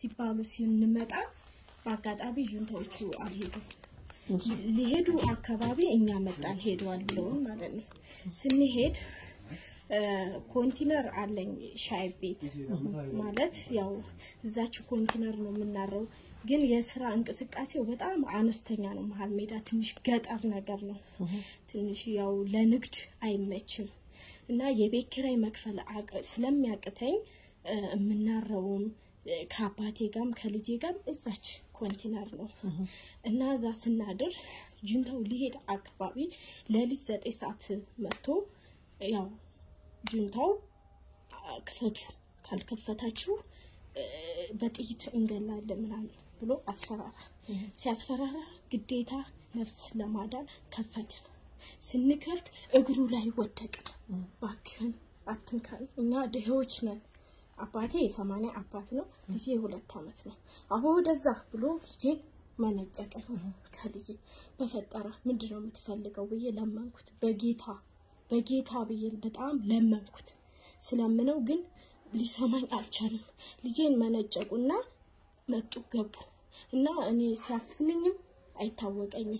ሲባሉ ስንመጣ በአጋጣሚ ጁንታዎቹ አልሄዱም። ሊሄዱ አካባቢ እኛ መጣን ሄደዋል ብለውን ማለት ነው። ስንሄድ እ፣ ኮንቲነር አለኝ ሻይ ቤት ማለት ያው እዛች ኮንቲነር ነው የምናረው፣ ግን የስራ እንቅስቃሴው በጣም አነስተኛ ነው። መሀል ሜዳ ትንሽ ገጠር ነገር ነው። ትንሽ ያው ለንግድ አይመችም እና የቤት ኪራይ መክፈል አቅ- ስለሚያቅተኝ እ፣ የምናረውም እ፣ ከአባቴ ጋም ከልጄ ጋም እዛች ኮንቲነር ነው እና እዛ ስናድር ጁንታው ሊሄድ አካባቢ ሌሊት ዘጠኝ ሰዓት መጥቶ ያው ጁንታው አ፣ ክፈቱ ካልከፈታችሁ እ፣ በጥይት እንገላለን ምናምን ብሎ አስፈራራ። ሲያስፈራራ ግዴታ ነፍስ ለማዳን ከፈትን። ስንከፍት እግሩ ላይ ወደቅን። እባክህን አትንካን፣ እኛ ድሄዎች ነን። አባቴ የሰማንያ አባት ነው፣ ልጄ የሁለት ዓመት ነው። አቦ ወደዛ ብሎ ልጄን መነጨቀኝ። ከልጄ በፈጠረ ምንድን ነው የምትፈልገው ብዬ ለመንኩት። በጌታ በጌታ ብዬ በጣም ለመንኩት። ስለምነው ግን ሊሰማኝ አልቻለም። ልጄን መነጨቁና መጡ ገቡ እና እኔ ሲያፍንኝም አይታወቀኝም።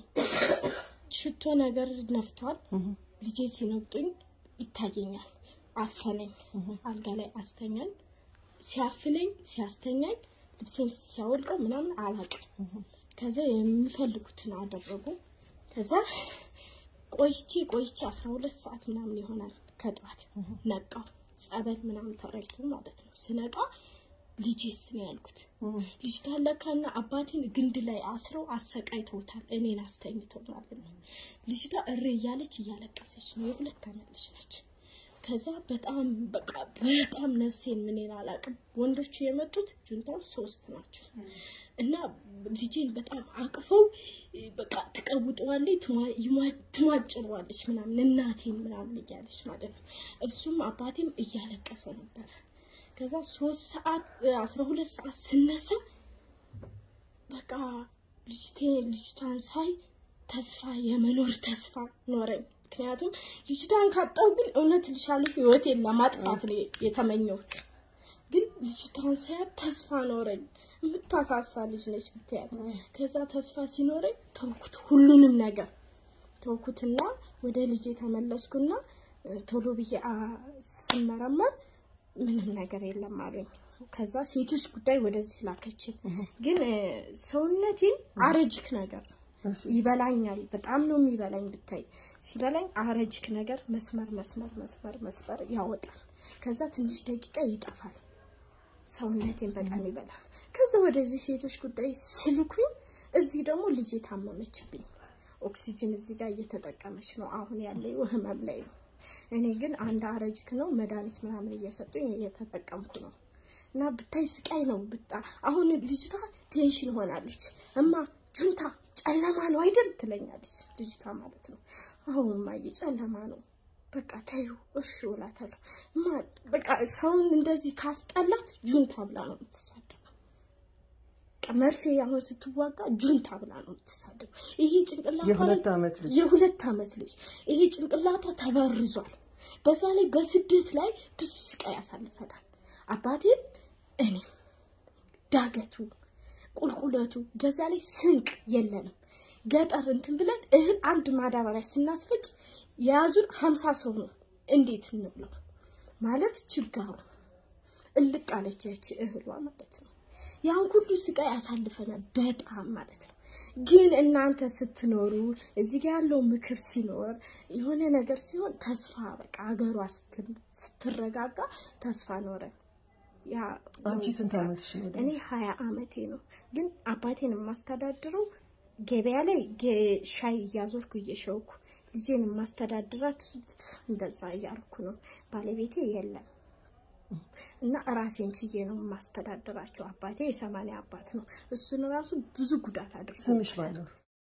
ሽቶ ነገር ነፍቷል። ልጄ ሲነግጡኝ ይታየኛል። አፈነኝ፣ አልጋ ላይ አስተኛኝ። ሲያፍነኝ ሲያስተኛኝ ልብሴን ሲያወልቀው ምናምን አላውቅም። ከዛ የሚፈልጉትን አደረጉ። ከዛ ቆይቼ ቆይቼ አስራ ሁለት ሰዓት ምናምን ይሆናል ከጠዋት ነቃው። ጸበል ምናምን ተረይቶ ማለት ነው። ስነቃ ልጄስ ነው ያልኩት። ልጅቷ ለካና አባቴን ግንድ ላይ አስረው አሰቃይተውታል። እኔን አስተኝተው ማለት ነው። ልጅቷ እሬ እያለች እያለቀሰች ነው። የሁለት ዓመት ልጅ ነች። ከዛ በጣም በቃ በጣም ነፍሴን ምንን አላውቅም። ወንዶቹ የመጡት ጁንታው ሶስት ናቸው እና ልጄን በጣም አቅፈው በቃ ትቀውጠዋለች፣ ትማ- ይማ- ትማጭረዋለች ምናምን እናቴን ምናምን እያለች ማለት ነው። እሱም አባቴም እያለቀሰ ነበረ። ከዛ ሶስት ሰዓት አስራ ሁለት ሰዓት ስነሳ በቃ ልጅቴ ልጅቷን ሳይ ተስፋ የመኖር ተስፋ ኖረኝ። ምክንያቱም ልጅቷን ካጣው ግን እውነት ልሻለሁ ህይወቴን ለማጥፋት ነው የተመኘሁት። ግን ልጅቷን ሳያት ተስፋ ኖረኝ። የምታሳሳ ልጅ ነች ብትያት። ከዛ ተስፋ ሲኖረኝ ተውኩት፣ ሁሉንም ነገር ተውኩትና ወደ ልጄ ተመለስኩና እ፣ ቶሎ ብዬ አ፣ ስመረመር ምንም ነገር የለም አሉኝ። ከዛ ሴቶች ጉዳይ ወደዚህ ላከችን። ግን እ፣ ሰውነቴን አረጅክ ነገር ነው ይበላኛል። በጣም ነው የሚበላኝ። ብታይ ሲበላኝ አረጅክ ነገር መስመር መስመር መስመር መስመር ያወጣል። ከዛ ትንሽ ደቂቃ ይጠፋል። ሰውነቴን በጣም ይበላል። ከዛ ወደዚህ ሴቶች ጉዳይ ስልኩኝ፣ እዚህ ደግሞ ልጄ ታመመችብኝ። ኦክሲጅን እዚህ ጋር እየተጠቀመች ነው። አሁን ያለው ህመም ላይ ነው። እኔ ግን አንድ አረጅክ ነው መድኃኒት ምናምን እየሰጡኝ እየተጠቀምኩ ነው። እና ብታይ ስቃይ ነው። ብጣ አሁን ልጅቷ ቴንሽን ሆናለች። እማ ጁንታ ጨለማ ነው አይደል ትለኛለች ልጅቷ ማለት ነው። አሁን እማዬ ጨለማ ነው በቃ ተይው እሺ እላታለሁ። እማ በቃ ሰውን እንደዚህ ካስጠላት ጁንታ ብላ ነው የምትሳደበው። በቃ መርፌ አሁን ስትዋጋ ጁንታ ብላ ነው የምትሳደበው። ይሄ ጭንቅላቷ ላይ የሁለት ዓመት ልጅ የሁለት ዓመት ልጅ ይሄ ጭንቅላቷ ተበርዟል። በዛ ላይ በስደት ላይ ብዙ ስቃይ ያሳልፈናል። አባቴም እኔም ዳገቱ ቁልቁለቱ፣ በዛ ላይ ስንቅ የለንም። ገጠር እንትን ብለን እህል አንድ ማዳበሪያ ስናስፈጭ የያዙን ሀምሳ ሰው ነው። እንዴት እንብለው ማለት ችጋሩ እልቅ አለች ያቺ እህሏ ማለት ነው። ያን ሁሉ ስቃይ ያሳልፈናል በጣም ማለት ነው። ግን እናንተ ስትኖሩ እዚህ ጋር ያለው ምክር ሲኖር የሆነ ነገር ሲሆን ተስፋ በቃ ሀገሯ ስት- ስትረጋጋ ተስፋ ኖረ። ያ አንቺ ስንት ዓመትሽ ነው? እኔ ሀያ አመቴ ነው። ግን አባቴን የማስተዳድረው ገበያ ላይ ጌ- ሻይ እያዞርኩ እየሸውኩ ልጄን የማስተዳድራት እንደዛ እያልኩ ነው። ባለቤቴ የለም እና ራሴን ችዬ ነው የማስተዳድራቸው። አባቴ የሰማንያ አባት ነው። እሱን ራሱ ብዙ ጉዳት አድርሶ ስምሽ ባለው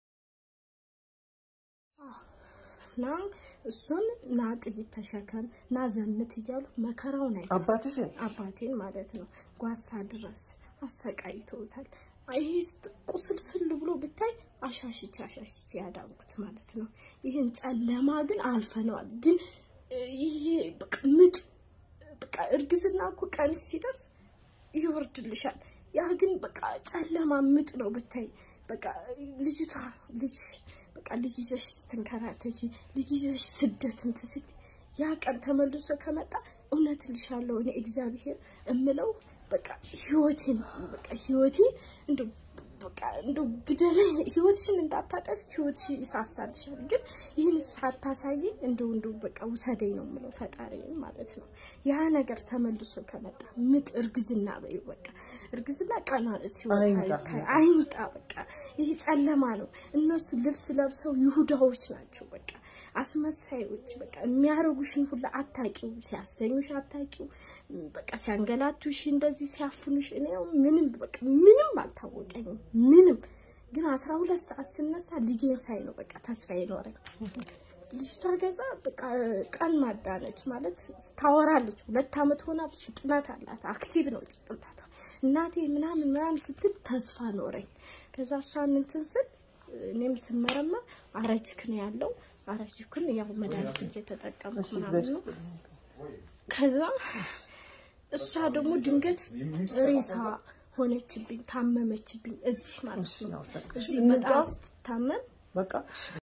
እና እሱን ና ጥይት ተሸከም ና ዘምት እያሉ መከራውን አይ አባትሽን አባቴን ማለት ነው ጓሳ ድረስ አሰቃይተውታል። ይሄ ስት- ቁስልስል ብሎ ብታይ አሻሽቼ አሻሽቼ ያዳንኩት ማለት ነው። ይህን ጨለማ ግን አልፈነዋል። ግን እ፣ ይሄ በቃ ምጥ በቃ እርግዝና እኮ ቀንሽ ሲደርስ ይወርድልሻል። ያ ግን በቃ ጨለማ ምጥ ነው ብታይ። በቃ ልጅቷ ልጅ በቃ ልጅ ይዘሽ ስትንከራተች ልጅ ይዘሽ ስደት እንትን ስትይ ያ ቀን ተመልሶ ከመጣ እውነት ልሻለሁ እኔ እግዚአብሔር እምለው በቃ ህይወቴን በቃ ህይወቴን እንደው በቃ እንደው ግደለኝ ህይወትሽን እንዳታጠፊ ህይወትሽ ይሳሳልሻል። ግን ይህን ሳታሳይ እንደው እንደው በቃ ውሰደኝ ነው የምለው ፈጣሪ ማለት ነው። ያ ነገር ተመልሶ ከመጣ ምጥ እርግዝና በይው በቃ እርግዝና ቀና ሲወጣ አይምጣ። ይታይ አይምጣ። በቃ ይሄ ጨለማ ነው። እነሱ ልብስ ለብሰው ይሁዳዎች ናቸው በቃ አስመሳዮች በቃ የሚያረጉሽን ሁላ አታቂው፣ ሲያስተኙሽ አታቂው፣ በቃ ሲያንገላቱሽ፣ እንደዚህ ሲያፍኑሽ፣ እኔ ምንም በቃ ምንም አልታወቀኝም። ምንም ግን አስራ ሁለት ሰዓት ስነሳ ልጄን ሳይ ነው በቃ ተስፋ ይኖረኝ። ልጅቷ ገዛ በቃ ቀን ማዳነች ማለት ታወራለች። ሁለት ዓመት ሆና ፍጥነት አላት፣ አክቲቭ ነው ጭንቅላቷ። እናቴ ምናምን ምናምን ስትል ተስፋ ኖረኝ። ከዛ እሷን እንትን ስል እኔም ስመረመር አረጅክ ነው ያለው አረጅኩን ያው መድኃኒት እየተጠቀምኩ እሺ ምናምን እግዚአብሔር ነው። ይስጥልኝ። ከዛ እሷ ደግሞ ድንገት ሬሳ ሆነችብኝ፣ ታመመችብኝ። እዚህ ማለት እሺ ነው አስጠቅሽ እዚህ በጣም ስትታመም በቃ